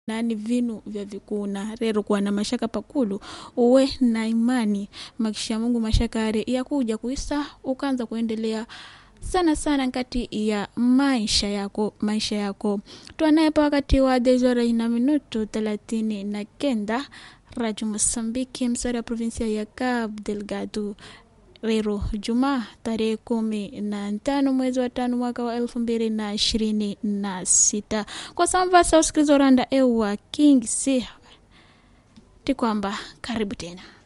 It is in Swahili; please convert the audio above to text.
nani vinu vya vikuna rero kuwa na mashaka pakulu uwe na imani makisha mungu mashaka are yakuja kuisa ukaanza kuendelea sana sana nkati ya maisha yako maisha yako twanayepa wakati wa dezora na minuto thelathini na kenda radio mosambiki msara ya provinsia ya cabo delgado rero juma tarehe kumi na tano mwezi wa tano mwaka wa elfu mbili na ishirini na sita kwa samvasa usikiliza randa ewa king si ti kwamba karibu tena